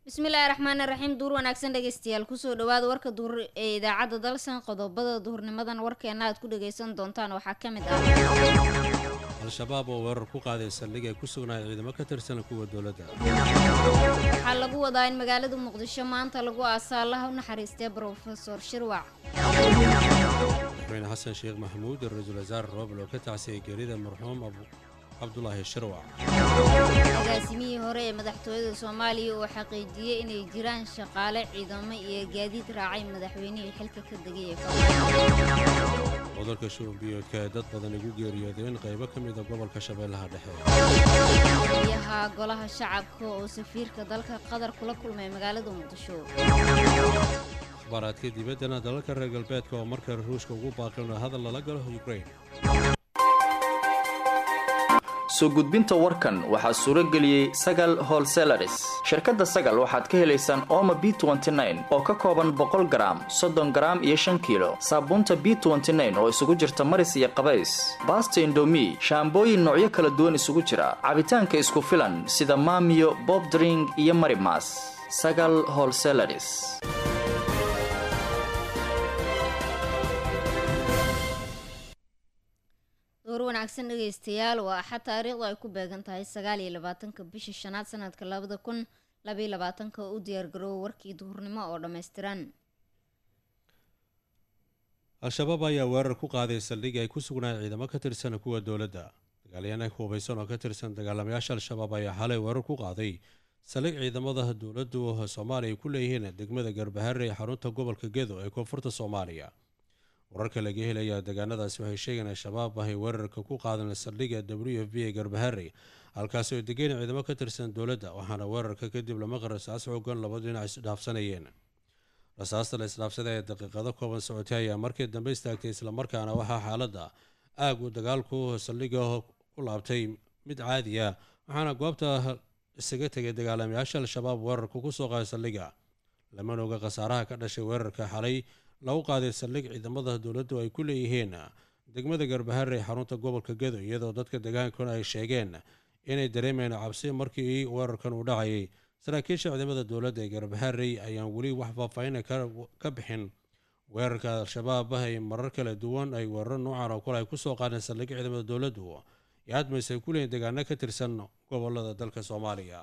bismillaahi raxmaani raxiim duur wanaagsan dhegeystayaal kusoo dhawaada warka duur ee idaacadda dalsan qodobada duhurnimadan warkeena aad ku dhageysan doontaan waxaa ka mid ah al-shabaab oo weerar ku qaaday saldhig ay ku sugnaay ciidamo ka tirsan kuwa dowladda waxaa lagu wadaa in magaalada muqdisho maanta lagu aasaa allaha u naxariistay brofesor shirwac madaxweyne xasan sheekh maxamuud iyo ra-iisul wasaare roobl oo ka tacsiyay geerida marxuum cabdulaahi shirwac agaasimihii hore ee madaxtooyada soomaaliya oo xaqiijiyey inay jiraan shaqaale ciidamo iyo gaadiid raacay madaxweynihii xilka ka degay ee cudurka shubanbiyoodka ee dad badan igu geeriyoodeen qaybo ka mida gobolka shabeellaha dhexe biyaha golaha shacabka oo safiirka dalka qatar kula kulmay magaalada muqdisho akhbaaraadka dibaddana dalalka reer galbeedka oo markale ruushka ugu baaqilna hadal lala galo ukrain soo gudbinta warkan waxaa suuro geliyey sagal holselaris shirkadda sagal waxaad ka helaysaan ooma b oo ka kooban boqol garaam soddon garaam iyo shan kiilo saabuunta b oo isugu jirta maris iyo qabays baasta indomi shaambooyin noocyo kala duwan isugu jira cabitaanka isku filan sida maamiyo bobdring iyo marimas sagal holselaris door wanaagsan dhegeystayaal waa axad taariikhdu ay ku beegan tahay sagaal iyo labaatanka bisha shanaad sanadka labada kun labaiyo labaatanka oo u diyaargaroowa warkii duhurnimo oo dhammaystiran al-shabaab ayaa weerar ku qaaday saldhig ay ku sugnaay ciidamo ka tirsan kuwa dowladda dagaalyahanka hubaysan oo ka tirsan dagaalamayaasha al-shabaab ayaa xalay weerar ku qaaday saldhig ciidamada dowladdu soomaaliya ay ku leeyihiin degmada garbahare ee xarunta gobolka gedo ee koonfurta soomaaliya wararka laga helaya deegaanadaasi waxay sheegeen al-shabaab ahay weerarka ku qaadan saldhigga w f b ee garbahare halkaasi oo degeen ciidamo ka tirsan dowladda waxaana weerarka kadib lama rasaas xoogan laba dhinac isdhaafsanayeen rasaasta la isdhaafsaday ee daqiiqado kooban socotay ayaa markii dambe istaagtay islamarkaana waxaa xaaladda aag uu dagaalku saldhigga ku laabtay mid caadi ah waxaana goobta isaga tegay dagaalamayaasha al-shabaab weerarka kusoo qaaday saldhigga lamana oga khasaaraha ka dhashay weerarka xalay lagu qaaday saldhig ciidamada dowladdu ay ku leeyihiin degmada garbahare ee xarunta gobolka gedo iyadoo dadka degaankuna ay sheegeen inay dareemayeen cabsi markii weerarkan uu dhacayay saraakiisha ciidamada dowladda ee garbaharey ayaan weli wax faahfaahina ka bixin weerarka al-shabaab ay marar kala duwan ay weeraro noocan oo kale ay kusoo qaadeen saldhig ciidamada dowladdu iyo admays ay ku leeyihin deegaano ka tirsan gobolada dalka soomaaliya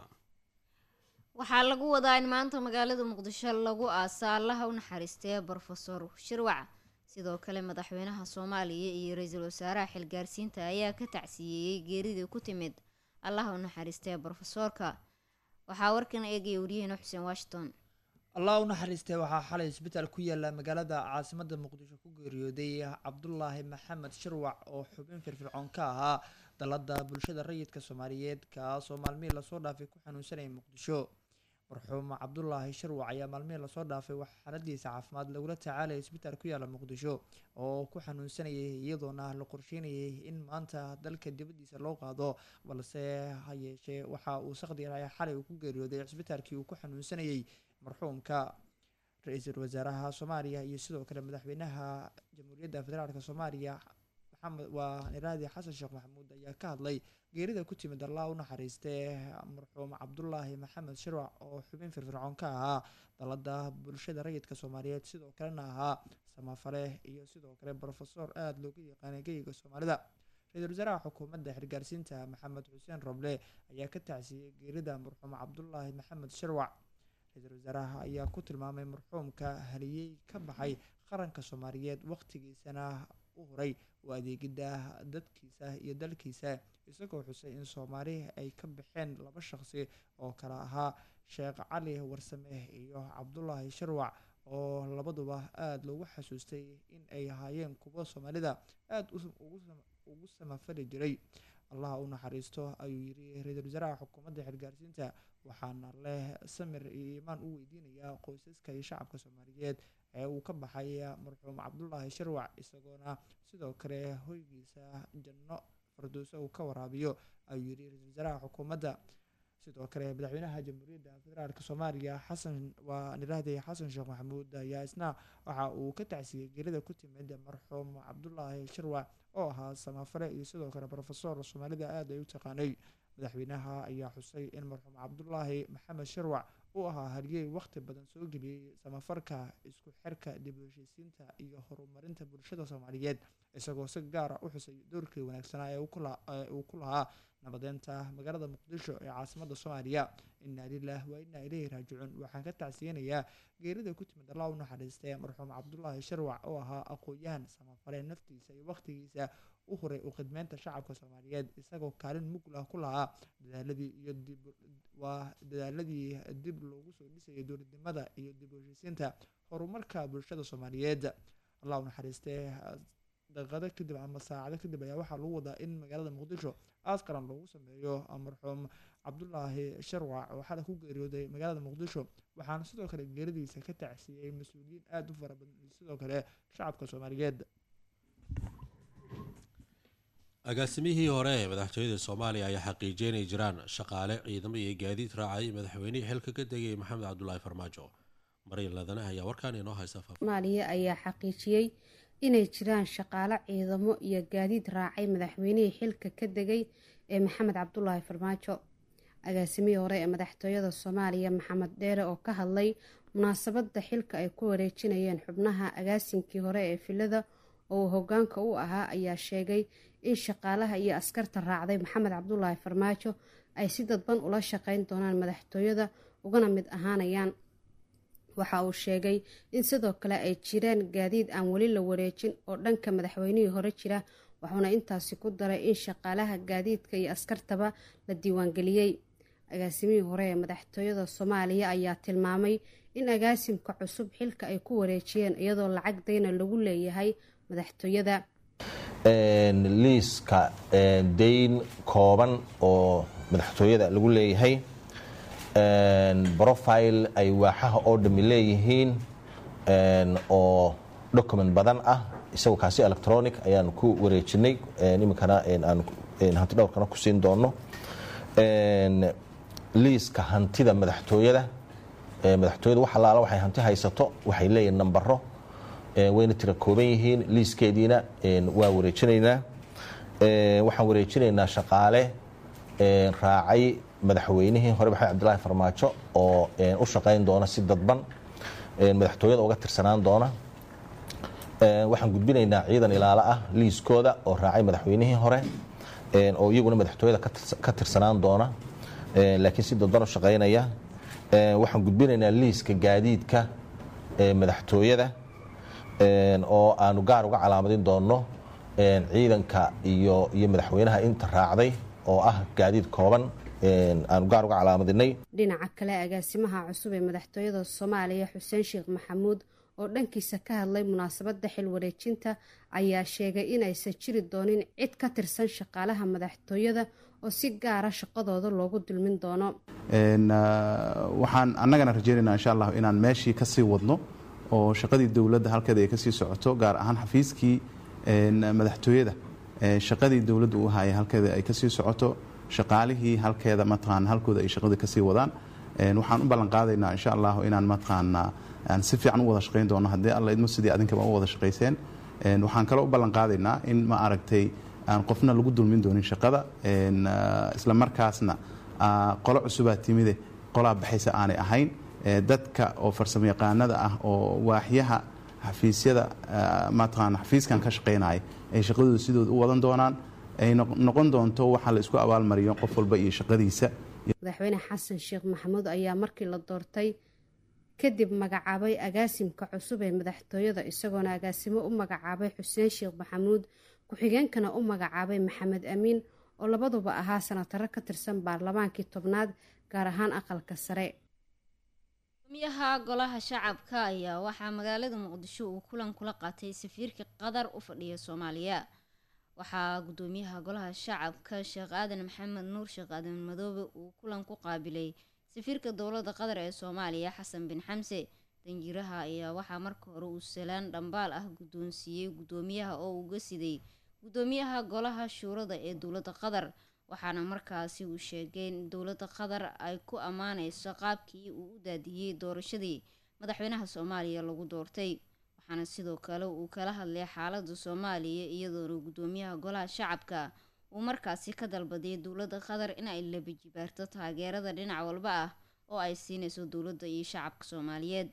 waxaa lagu wadaa in maanta magaalada muqdisho lagu aasa allaha u naxariistay brofesor shirwac sidoo kale madaxweynaha soomaaliya iyo ra-iisul wasaaraha xilgaarsiinta ayaa ka tacsiyeeyey geeridii ku timid allaha u naxariistay brofesoorka waxaa warkan eegaya waryaheena xuseen washington allah u naxariistay waxaa xalay isbitaal ku yaala magaalada caasimada muqdisho ku geeriyooday cabdulaahi maxamed shirwac oo xubin firfircoon ka ahaa dalada bulshada rayidka soomaaliyeed kaasoo maalmihii lasoo dhaafay ku xanuunsanayay muqdisho marxuum cabdulaahi shirwac ayaa maalmihii lasoo dhaafay wax xaaladiisa caafimaad lagula tacaalaya isbitaal ku yaala muqdisho oo ku xanuunsanayay iyadoona la qorsheynayay in maanta dalka dibadiisa loo qaado balse ha yeeshee waxa uu saqdiyahay xalay uu ku geeriyooday cisbitaalkii uu ku xanuunsanayay marxuumka ra-iisul wasaaraha soomaaliya iyo sidoo kale madaxweynaha jamhuuriyadda federaalk soomaaliya maxamed waa niraadi xasan sheekh maxamuud ayaa ka hadlay geerida ku timid allah u naxariistee marxuum cabdulaahi maxamed shirwac oo xubin firfircoon ka ahaa dalada bulshada rayidka soomaaliyeed sidoo kalena ahaa samafale iyo sidoo kale brofesor aada looga yaqaanay geyiga soomaalida ra-iisul wasaaraha xukuumadda xirgaarsiinta maxamed xuseen roble ayaa ka tacsiyey geerida marxuum cabdulaahi maxamed shirwac ra-iisul wasaaraha ayaa ku tilmaamay marxuumka haliyey ka baxay qaranka soomaaliyeed waqtigiisana u huray u adeegidda dadkiisa iyo dalkiisa isagoo xusay in soomaali ay ka baxeen laba shaqsi oo kale ahaa sheekh cali warsame iyo cabdulaahi shirwac oo labaduba aada loogu xasuustay in ay ahaayeen kuwo soomaalida aada ugu samafali jiray allaha u naxariisto ayuu yiri ra-iisul wasaaraha xukuumadda xilgaarsiinta waxaana leh samir iyo iimaan u weydiinayaa qoysaska iyo shacabka soomaaliyeed ee uu ka baxay marxuum cabdulaahi shirwac isagoona sidoo kale hoygiisa janno farduuso uu ka waraabiyo ayuu yiri ra-iisul wasaaraha xukuumadda sidoo kale madaxweynaha jamhuuriyadda federaalk soomaaliya xasan waa niraahday xasan sheekh maxamuud ayaa isna waxa uu ka tacsiyey geerida ku timid marxuum cabdulaahi shirwac oo ahaa samafale iyo sidoo kale brofesor soomaalida aada ay u taqaanay madaxweynaha ayaa xusay in marxuum cabdulaahi maxamed shirwac uu ahaa haryey wakhti badan soo geliyey samafarka isku xirka dib u heshiisiinta iyo horumarinta bulshada soomaaliyeed isagoo si gaara u xusay doorkii wanaagsanaa ee uu ku lahaa nabadeynta magaalada muqdisho ee caasimada soomaaliya inaa lilah waa inaa ileyhi raajicuun waxaan ka tacsiyanayaa geerida ku timid allah u naxariistay marxuum cabdulaahi shirwac oo ahaa aqoon-yahan samafale naftiisa iyo wakhtigiisa u huray u khidmeynta shacabka soomaaliyeed isagoo kaalin muglah ku lahaa dadaaladii iyo dib waa dadaaladii dib loogu soo dhisayay dowladnimada iyo dib u heshiisiinta horumarka bulshada soomaaliyeed allah u naxariistee daqiiqado kadib ama saacado kadib ayaa waxaa lagu wadaa in magaalada muqdisho aas qaran loogu sameeyo marxuum cabdulaahi sharwac oo xalay ku geeriyooday magaalada muqdisho waxaana sidoo kale geeridiisa ka tacsiiyey mas-uuliyiin aada u fara badan iyo sidoo kale shacabka soomaaliyeed agaasimihii hore ee madaxtooyada soomaaliya ayaa xaqiijiyay inay jiraan shaqaale ciidamo iyo gaadiid raacay madaxweynihii xilka ka degay maxamed cabdulaahi farmaajo maryan ladane ayaa warkaan inoo haysa soomaaliya ayaa xaqiijiyey inay jiraan shaqaale ciidamo iyo gaadiid raacay madaxweynihii xilka ka degay ee maxamed cabdulaahi farmaajo agaasimihii hore ee madaxtooyada soomaaliya maxamed dheere oo ka hadlay munaasabada xilka ay ku wareejinayeen xubnaha agaasinkii hore ee filada oo uu hogaanka u ahaa ayaa sheegay in shaqaalaha iyo askarta raacday maxamed cabdulaahi farmaajo ay si dadban ula shaqeyn doonaan madaxtooyada ugana mid ahaanayaan waxa uu sheegay in sidoo kale ay jiraan gaadiid aan weli la wareejin oo dhanka madaxweynihii hore jira wuxuuna intaasi ku daray in shaqaalaha gaadiidka iyo askartaba la diiwaangeliyey agaasimihii hore ee madaxtooyada soomaaliya ayaa tilmaamay in agaasimka cusub xilka ay ku wareejiyeen iyadoo lacag dayna lagu leeyahay madaxtooyada liiska dayn kooban oo madaxtooyada lagu leeyahay brofile ay waaxaha oo dhami leeyihiin oo document badan ah isagoo kaasi electronic ayaan ku wareejinay iminkana aan hanti dhowrkana ku siin doono liiska hantida madaxtooyada madaxtooyada wax allaala waxay hanti haysato waxay leeyihiin nambaro wayna tira kooban yihiin liiskeediina waa wareejinaynaa waxaan wareejinaynaa shaqaale raacay madaxweynihii hore maxamed cabdilaahi farmaajo oo u shaqayn doona si dadban madaxtooyada uga tirsanaan doona waxaan gudbinaynaa ciidan ilaalo ah liiskooda oo raacay madaxweynihii hore oo iyaguna madaxtooyada ka tirsanaan doona laakiin si dadban u shaqaynaya waxaan gudbinaynaa liiska gaadiidka madaxtooyada oo aanu gaar uga calaamadin doono ciidanka iyo iyo madaxweynaha inta raacday oo ah gaadiid kooban aanu gaar uga calaamadinay dhinaca kale agaasimaha cusub ee madaxtooyada soomaaliya xuseen sheekh maxamuud oo dhankiisa ka hadlay munaasabada xil wareejinta ayaa sheegay inaysan jiri doonin cid ka tirsan shaqaalaha madaxtooyada oo si gaara shaqadooda loogu dulmin doono waxaan annagana rajeynaynaa insha allah inaan meeshii kasii wadno oo shaqadii dowladda halkeeda ay kasii socoto gaar ahaan xafiiskii madaxtooyada shaqadii dowladda uu hayay halkeeda ay kasii socoto shaqaalihii halkeeda mataqaana halkooda ay shaqada kasii wadaan waxaan u ballan qaadaynaa insha allah inaan mataqaana aan si fiican u wada shaqayn doono haddii alla idmo sidii adinkaba u wada shaqayseen waxaan kaloo u ballan qaadaynaa in ma aragtay aan qofna lagu dulmin doonin shaqada isla markaasna qolo cusubaa timide qolaa baxaysa aanay ahayn dadka oo farsamo yaqaanada ah oo waaxyaha xafiisyada mataqaana xafiiskan ka shaqaynaya ay shaqadooda sidooda u wadan doonaan ay noqon doonto waxaa la isku abaalmariyo qof walba iyo shaqadiisa madaxweyne xasan sheekh maxamuud ayaa markii la doortay kadib magacaabay agaasimka cusub ee madaxtooyada isagoona agaasimo u magacaabay xuseen sheekh maxamuud ku-xigeenkana u magacaabay maxamed amiin oo labaduba ahaa sanataro ka tirsan baarlamaankii tobnaad gaar ahaan aqalka sare gudoomiyaha golaha shacabka ayaa waxaa magaalada muqdisho uu kulan kula qaatay safiirka qatar u fadhiya soomaaliya waxaa gudoomiyaha golaha shacabka sheekh aadan maxamed nuur sheekh aadan madoobe uu kulan ku qaabilay safiirka dowlada qatar ee soomaaliya xasan bin xamse danjiraha ayaa waxaa marka hore uu salaan dhambaal ah guddoonsiiyey gudoomiyaha oo uga siday gudoomiyaha golaha shuurada ee dowlada qatar waxaana markaasi uu sheegay in dowlada qatar ay ku ammaaneyso qaabkii uu u daadiyey doorashadii madaxweynaha soomaaliya lagu doortay waxaana sidoo kale uu kala hadlay xaalada soomaaliya iyadoona gudoomiyaha golaha shacabka uu markaasi ka dalbaday dowladda qatar in ay labijibaarto taageerada dhinac walba ah oo ay siinayso dowladda iyo shacabka soomaaliyeed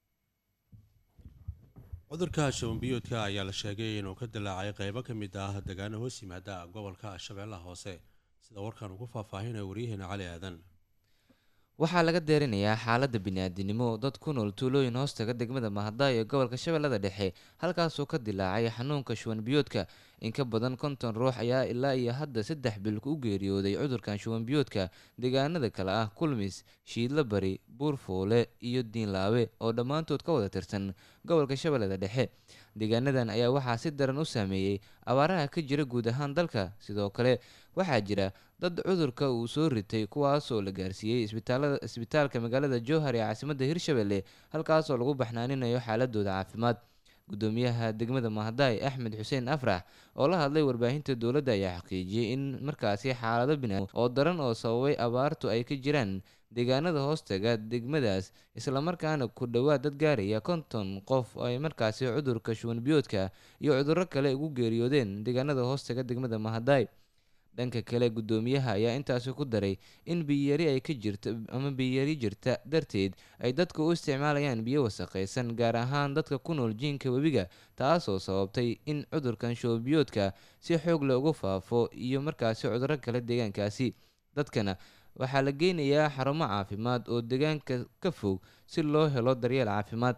cudurka shabanbiyoodka ayaa la sheegay inuu ka dilaacay qeybo ka mid ah degaano hoos yimaada gobolka shabeellaha hoose sida warkan ugu faahfaahinaya waryaheena cali aadan waxaa laga deerinayaa xaaladda bini-aadinimo dad ku nool tuulooyin hoostaga degmada mahadaayo ee gobolka shabeellada dhexe halkaasoo ka dilaacay xanuunka shuban biyoodka in ka badan konton ruux ayaa ilaa iyo hadda saddex bil u geeriyooday cudurkan shuban biyoodka deegaanada kale ah kulmis shiidla bari buurfoole iyo diinlaawe oo dhammaantood ka wada tirsan gobolka shabeellada dhexe deegaanadan ayaa waxaa si daran u saameeyey abaaraha ka jira guud ahaan dalka sidoo kale waxaa jira dad cudurka uu soo ritay kuwaasoo la gaarsiiyey isbitaalka magaalada jowhar ee caasimadda hirshabelle halkaasoo lagu baxnaaninayo xaaladooda caafimaad gudoomiyaha degmada mahadaay axmed xuseen afrax oo la hadlay warbaahinta dowladda ayaa xaqiijiyey in markaasi xaalado bina oo daran oo sababay abaartu ay ka jiraan deegaanada hoostaga degmadaas islamarkaana ku dhowaad dad gaaraya konton qof ay markaasi cudurka shuban biyoodka iyo cudurro kale ugu geeriyoodeen deegaanada hoostaga degmada mahadaay dhanka kale gudoomiyaha ayaa intaasi ku daray in biyari ay ka jirto ama biyari jirta darteed ay dadka u isticmaalayaan biyo wasaqaysan gaar ahaan dadka ku nool jiinka webiga taasoo sababtay in cudurkan shoobiyoodka si xoog leh ugu faafo iyo markaasi cudurro kale deegaankaasi dadkana waxaa la geynayaa xarumo caafimaad oo deegaanka ka fog si loo helo daryeel caafimaad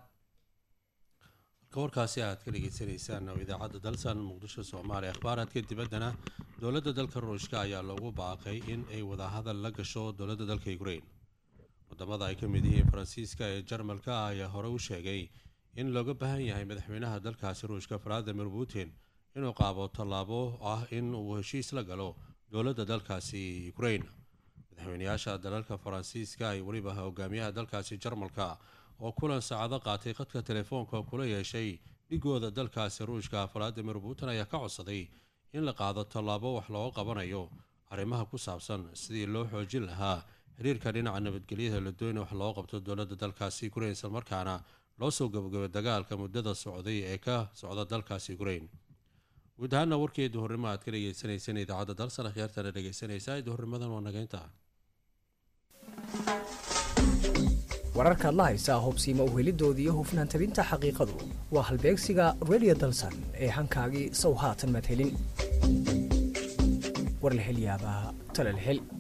halka warkaasi aad ka dhegeysaneysaan oo idaacadda dalsan muqdisho soomaaliya akhbaaraadka dibaddana dowladda dalka ruushka ayaa loogu baaqay in ay wadahadal la gasho dowladda dalka ukrain wadamada ay ka mid yihiin faransiiska ee jarmalka ah ayaa hore u sheegay in looga baahan yahay madaxweynaha dalkaasi ruushka valadimir putin inuu qaabo tallaabo ah in uu heshiis la galo dowladda dalkaasi ukrain madaxweynayaasha dalalka faransiiska iyo weliba hogaamiyaha dalkaasi jarmalka oo kulan saacado qaatay khadka telefoonka kula yeeshay dhigooda dalkaasi ruushka valadimir putin ayaa ka codsaday in la qaado tallaabo wax looga qabanayo arrimaha ku saabsan sidii loo xoojin lahaa xiriirka dhinaca nabadgelyada la doona wax looga qabto dowladda dalkaasi ukrain islamarkaana loo soo gabagabay dagaalka muddada socday ee ka socda dalkaasi ukrain guud ahaana warkii duhurnimo aad ka dhegeysaneyseen idaacadda dalsan akhyaartana dhegeysanaysaa duhurnimadan waa nageynta wararkaad la haysaa hubsiima uhelidooda iyo hufnaan tabinta xaqiiqadu waa halbeegsiga redio dalsan ee hankaagii sow haatan madhelin war la hel yaabaa tala la hel